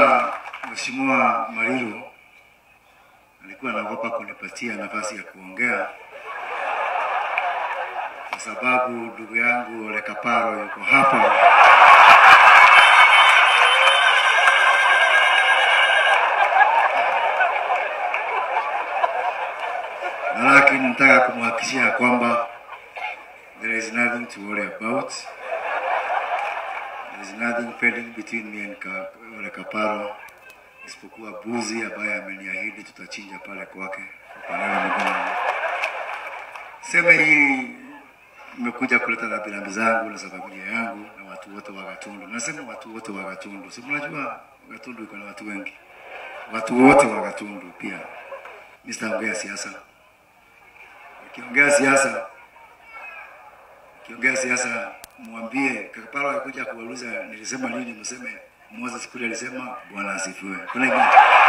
Mheshimiwa Mariro alikuwa anaogopa kunipatia nafasi ya kuongea kwa sababu ndugu yangu Ole Kaparo yuko hapa. Na lakini nataka kumhakikishia kwamba there is nothing to worry about. There is nothing pending between me and Ka- Ole Kaparo isipokuwa buzi ambaye ameniahidi tutachinja pale kwake Panara Migoma. Sema hii nimekuja kuleta rambirambi zangu na za familia yangu na watu wote wa Gatundu. Nasema watu wote wa Gatundu, si mnajua Gatundu iko na watu wengi, watu wote wa Gatundu pia. Mimi sitaongea siasa, nikiongea siasa kiongea siasa, mwambie Kaparo alikuja kuwauliza nilisema nini, mseme Moses kule alisema Bwana asifiwe. Kuna ingine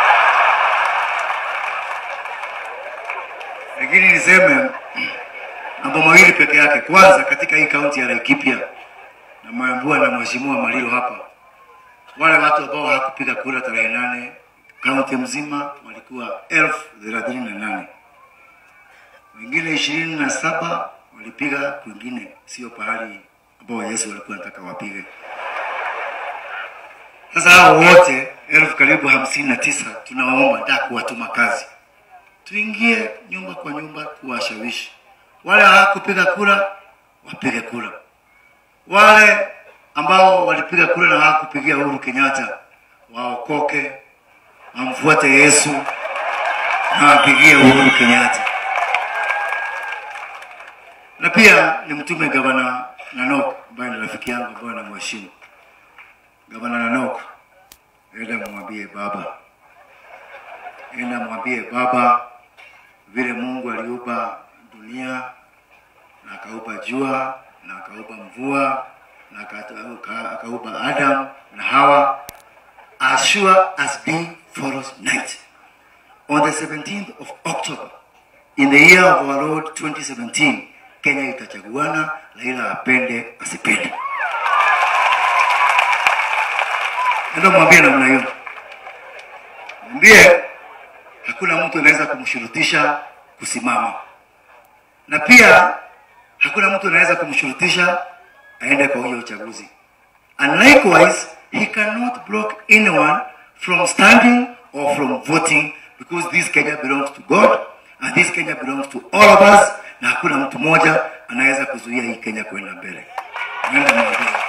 lakini niseme mambo mawili peke yake. Kwanza, katika hii kaunti ya Laikipia na Mambua na mheshimiwa Maliro hapa, wale watu ambao hawakupiga kura tarehe nane kaunti mzima walikuwa elfu thelathini na nane wengine ishirini na saba walipiga kwingine, sio pahali ambao Yesu walikuwa nataka wapige. Sasa hao wote elfu karibu hamsini na tisa tunawaomba da kuwatuma kazi, tuingie nyumba kwa nyumba kuwashawishi wale hawakupiga kura wapige kura, wale ambao walipiga kura na hawakupigia Uhuru Kenyatta waokoke, wamfuate Yesu na wapigie Uhuru Kenyatta na pia ni mtume gavana Nanok ambaye ni rafiki yangu ambaye namheshimu. Gavana Nanok, enda mwambie baba, enda mwambie baba vile Mungu aliumba dunia na akaupa jua na akaupa mvua na akata- aka- akaupa Adam na Hawa as sure as day follows night on the 17th of October in the year of our Lord 2017 Kenya itachaguana, Raila apende asipende. Ndio mwambie namna hiyo, mwambie hakuna mtu anaweza kumshurutisha kusimama, na pia hakuna mtu anaweza kumshurutisha aende kwa hiyo uchaguzi. And likewise, he cannot block anyone from standing or from voting because this Kenya belongs to God and this Kenya belongs to all of us, na hakuna mtu mmoja anaweza kuzuia hii Kenya kwenda mbele. Nenda mwambie.